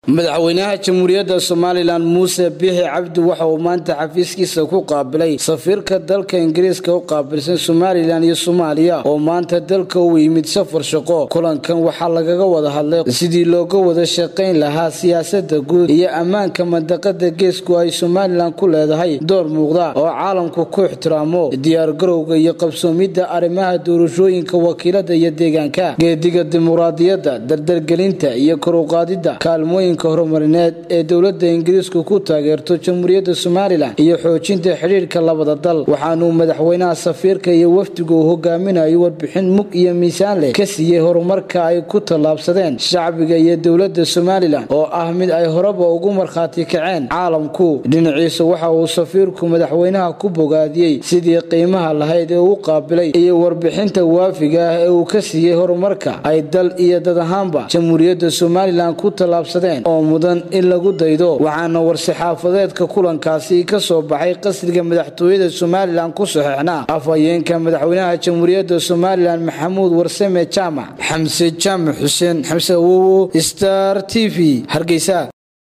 madaxweynaha jamhuuriyadda somalilan muuse biixi cabdi waxa uu maanta xafiiskiisa ku qaabilay safiirka dalka ingiriiska u qaabilsan somalilan iyo soomaaliya oo maanta dalka uu yimid safar shaqo kulankan waxaa lagaga wada hadlay sidii looga wada shaqayn lahaa siyaasada guud iyo ammaanka mandaqada geesku ay somalilan ku leedahay door muuqda oo caalamku ku ixtiraamo diyaargarowga iyo qabsoomidda arrimaha doorashooyinka wakiilada iyo deegaanka geediga dimuqraadiyadda dardargelinta iyo koruqaadida kaalmooyinka horumarineed ee dowlada ingiriisku ku taageerto jamhuuriyadda somalilan iyo xoojinta xidhiirka labada dal waxaanuu madaxweynaha safiirka iyo wafdigu uu hogaaminayo warbixin mug iyo miisaan leh ka siiyey horumarka ay ku tallaabsadeen shacbiga iyo dowlada somalilan oo ah mid ay horeba ugu markhaati kaceen caalamku dhinaciisa waxa uu safiirku madaxweynaha ku bogaadiyey sidii qiimaha lahayd ee uu qaabilay iyo warbixinta waafiga ah ee uu ka siiyey horumarka ay dal iyo dad ahaanba jamhuuriyadda somalilan ku tallaabsadeen oo mudan in lagu daydo waxaana war-saxaafadeedka kulankaasi ka soo baxay qasriga madaxtooyada somalilan ku saxeixnaa afhayeenka madaxweynaha jamhuuriyadda somalilan maxamuud warsame jaamac xamse jaamac xuseen xamse awowo star t v hargeysa